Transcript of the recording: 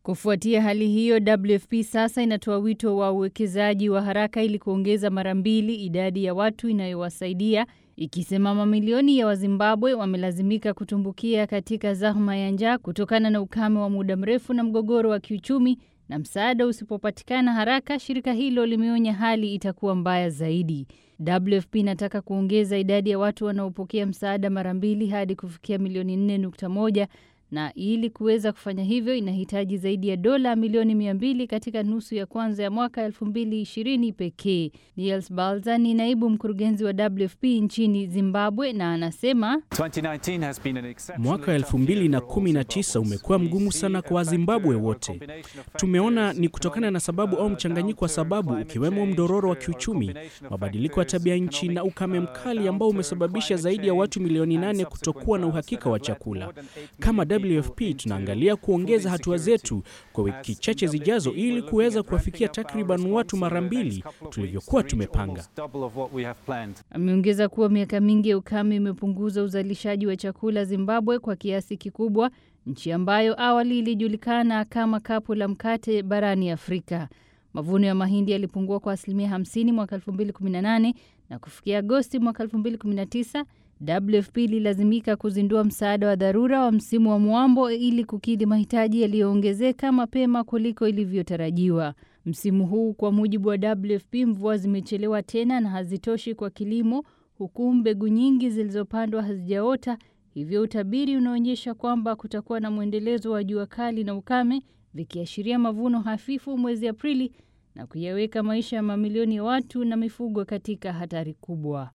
Kufuatia hali hiyo, WFP sasa inatoa wito wa uwekezaji wa haraka ili kuongeza mara mbili idadi ya watu inayowasaidia, ikisema mamilioni ya Wazimbabwe wamelazimika kutumbukia katika zahma ya njaa kutokana na ukame wa muda mrefu na mgogoro wa kiuchumi, na msaada usipopatikana haraka, shirika hilo limeonya hali itakuwa mbaya zaidi. WFP inataka kuongeza idadi ya watu wanaopokea msaada mara mbili hadi kufikia milioni 4.1 na ili kuweza kufanya hivyo inahitaji zaidi ya dola milioni mia mbili katika nusu ya kwanza ya mwaka 2020 pekee. Niels Balza ni naibu mkurugenzi wa WFP nchini Zimbabwe na anasema mwaka 2019 umekuwa mgumu sana kwa Wazimbabwe wote. Tumeona ni kutokana na sababu au mchanganyiko wa sababu, ukiwemo mdororo wa kiuchumi, mabadiliko ya tabia nchi na ukame mkali ambao umesababisha zaidi ya watu milioni nane kutokuwa na uhakika wa chakula. Kama WFP tunaangalia kuongeza hatua zetu kwa wiki chache zijazo ili kuweza kuwafikia takriban watu mara mbili tulivyokuwa tumepanga. Ameongeza kuwa miaka mingi ya ukame imepunguza uzalishaji wa chakula Zimbabwe kwa kiasi kikubwa, nchi ambayo awali ilijulikana kama kapu la mkate barani Afrika. Mavuno ya mahindi yalipungua kwa asilimia 50 mwaka 2018 na kufikia Agosti mwaka 2019 WFP ililazimika kuzindua msaada wa dharura wa msimu wa mwambo ili kukidhi mahitaji yaliyoongezeka mapema kuliko ilivyotarajiwa. Msimu huu, kwa mujibu wa WFP, mvua zimechelewa tena na hazitoshi kwa kilimo, huku mbegu nyingi zilizopandwa hazijaota. Hivyo utabiri unaonyesha kwamba kutakuwa na mwendelezo wa jua kali na ukame, vikiashiria mavuno hafifu mwezi Aprili na kuyaweka maisha ya mamilioni ya watu na mifugo katika hatari kubwa.